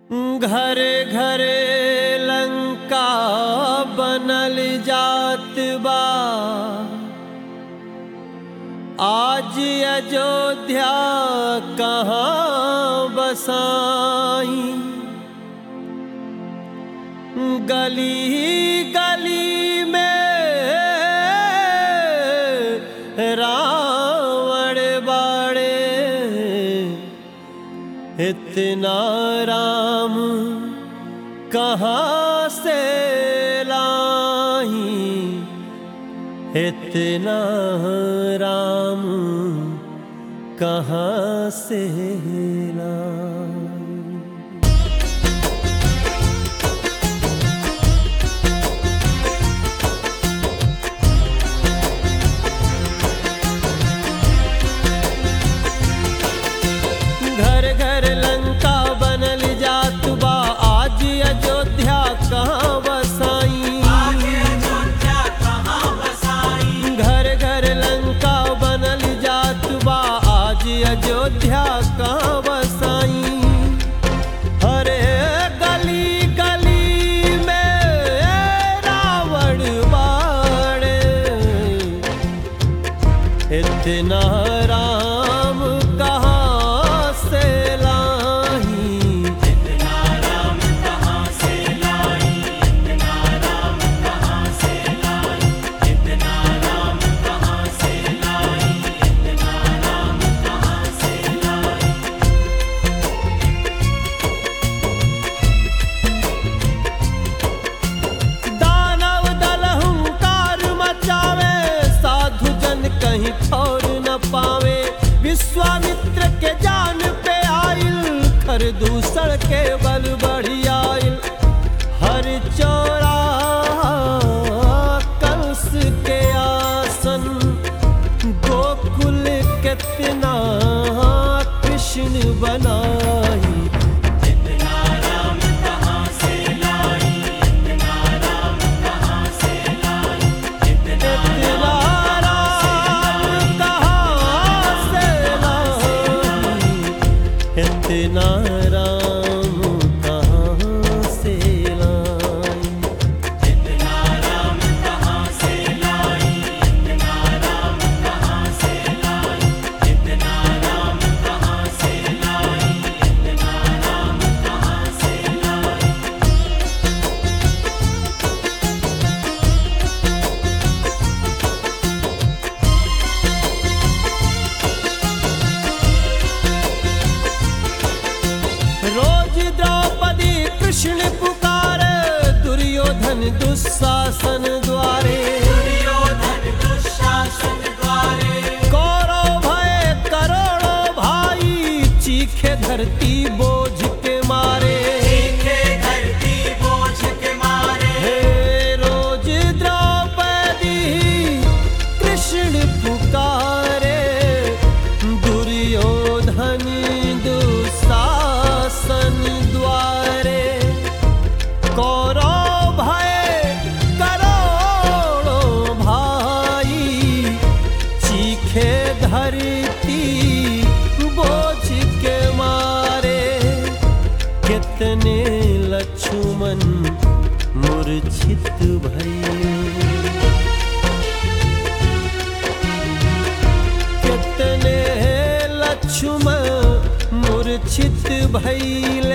घरे घरे लंका बनल जात बा आज अयोध्या कहाँ बसाई गली गली में रावण बाड़े इतना राम कहाँ से लाही इतना राम कहाँ से लाई घर घर लंका बनल जात बा आज अयोध्या कहाँ बसाई घर घर लंका बनल जात बा आज अयोध्या कहाँ बसाई हरे गली गली में रावण बाड़े इतना राम कहाँ से लाही दानव दल हुंकार मचावे साधु जन कहीं ठौर न पावे विश्वामित्र के जान पे आइल खर दूसर के बल बढ़ी आइल हर चौरा कंस के आसन गोकुल कितना कृष्ण बनाई इतना राम कहाँ से लाई इतना राम कहाँ से लाई रोज द्रौपदी कृष्ण पुकारे दुर्योधन दुशासन द्वारे कौरव भय करोड़ों भाई चीखे धरती बोझ के मारे हे रोज द्रौपदी कृष्ण पुकारे दुर्योधन दुशासन द्वारे कौरव भय करोड़ों भाई चीखे धरती बोझ के मारे कितने लक्ष्मण मूर्छित भई कितने लक्ष्मण मूर्छित भइल